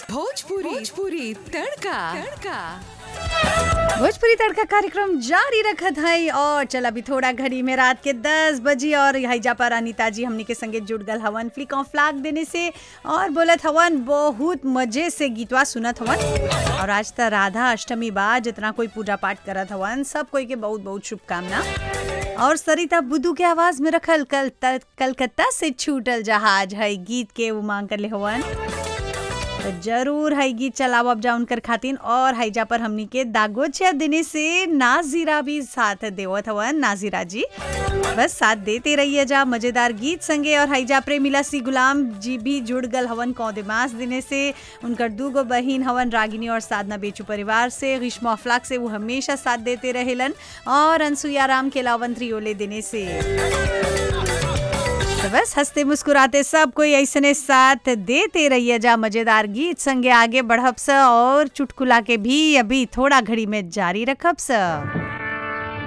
भोजपुरी भोजपुरी तड़का तड़का भोजपुरी तड़का कार्यक्रम जारी रखत है और चल अभी थोड़ा घड़ी में रात के 10 बजी और हैजा पर अनिता जी हमनी के संगे जुड़ गल हवन फ्लिक ऑफ फ्लाग देने से और बोलत हवन बहुत मजे से गीतवा सुनत हवन और आज त राधा अष्टमी बा जितना कोई पूजा पाठ करत हवन सब कोई के बहुत बहुत शुभकामना और सरिता बुद्धू के आवाज में रखल कल त- कलकत्ता से छूटल जहाज है गीत के उमांग कर ले हवन तो जरूर है गीत चलाओ अब जा उनकर खातिन और हैजा पर हमनी के दागोचिया देने से नाजीरा भी साथ देवत हवन नाजीरा जी बस साथ देते रहिए जा मजेदार गीत संगे और हैजा प्रेमिला सी गुलाम जी भी जुड़ गल हवन कौदेमास देने से उनकर दूगो बहिन हवन रागिनी और साधना बेचू परिवार से ग्रीष्मा अफलाक से वो हमेशा साथ देते रहेलन और अनसुईया राम के लावन त्रियोले देने से तो बस हंसते मुस्कुराते सब कोई ऐसने साथ देते रहिए जा मजेदार गीत संगे आगे बढ़ब स और चुटकुला के भी अभी थोड़ा घड़ी में जारी रखब स